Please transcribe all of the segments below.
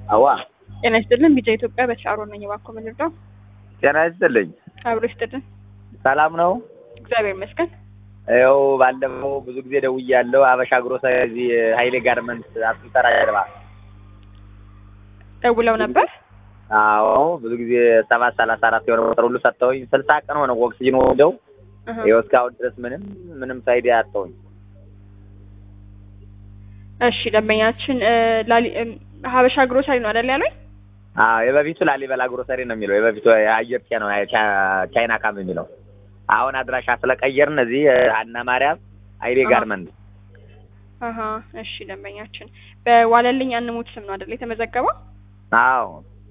አዋ ጤና ይስጥልን። ቢጃ ኢትዮጵያ በተሻሮ ነኝ። እባክዎ ምን ልርዳው? ጤና ይስጥልኝ። አብሮ ይስጥልን። ሰላም ነው? እግዚአብሔር ይመስገን። ይኸው ባለፈው ብዙ ጊዜ ደውያለሁ። አበሻ ግሮሰሪ እዚህ ኃይሌ ጋርመንት አስልጠራ ጀርባ። ደውለው ነበር? አዎ ብዙ ጊዜ ሰባት ሰላሳ አራት የሆነ ቁጥር ሁሉ ሰጥተውኝ ስልሳ ቀን ሆነ ኦክሲጅን ወስደው እህ። ይኸው እስካሁን ድረስ ምንም ምንም ሳይድ አጣሁኝ። እሺ ደንበኛችን እ፣ ላሊ እም፣ ሀበሻ ግሮሰሪ ነው አይደል ያሉኝ? አዎ የበፊቱ ላሊበላ ግሮሰሪ ነው የሚለው የበፊቱ የአየር ጤና ነው ቻ- ቻይና ካም የሚለው አሁን አድራሻ ስለቀየርን እዚህ ሀና ማርያም ኃይሌ አሃ። ጋርመንት አሀ እሺ ደንበኛችን በዋለልኝ አንሙት ስም ነው አይደል የተመዘገበው? አዎ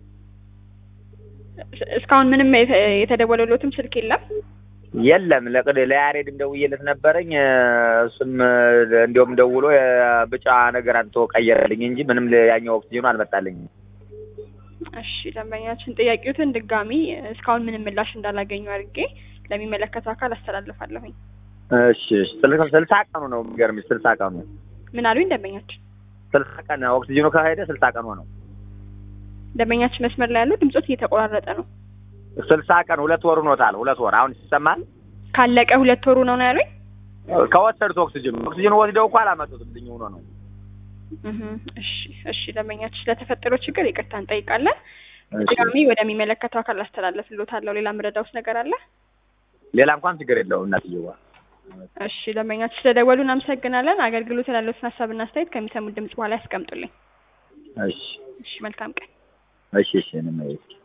እስ- እስካሁን ምንም የተ- የተደወለሎትም ስልክ የለም? የለም ለቅድ ለያሬድም ደውዬለት ነበረኝ እሱም እንዲሁም ደውሎ ብጫ ነገር አንቶ ቀየረልኝ እንጂ ምንም ያኛው ኦክሲጅኑ አልመጣልኝም። እሺ ደንበኛችን ጥያቄዎትን ድጋሚ እስካሁን ምንም ምላሽ እንዳላገኙ አድርጌ ለሚመለከተው አካል አስተላልፋለሁኝ። እሺ እሺ፣ ስልሳ ስልሳ ቀኑ ነው የሚገርምሽ፣ ስልሳ ቀኑ ምን አሉኝ ደንበኛችን? ስልሳ ቀን ኦክሲጅኑ ከሄደ ስልሳ ቀን ሆነው። ደንበኛችን መስመር ላይ ያለው ድምጾት እየተቆራረጠ ነው። ስልሳ ቀን ሁለት ወር ሆኖታል። ሁለት ወር አሁን ይሰማል። ካለቀ ሁለት ወሩ ነው ነው ያሉኝ? ከወሰዱት ኦክሲጅኑ ኦክሲጅኑ ወስደው እኮ አላመጡትም ልኝ ሆኖ ነው። እህ እሺ እሺ ደንበኛችን ስለተፈጠረው ችግር ይቅርታ እንጠይቃለን። እሺ። ድጋሚ ወደሚመለከተው አካል አስተላለፍልዎታለሁ። ሌላ ምረዳውስ ነገር አለ? ሌላ እንኳን ችግር የለውም እናትየዋ። እሺ ደንበኛችን ስለደወሉ እናመሰግናለን። አገልግሎት ላለዎትን ሀሳብና አስተያየት ከሚሰሙት ድምጽ በኋላ ያስቀምጡልኝ። እሺ እሺ መልካም ቀን። እሺ እሺ እኔም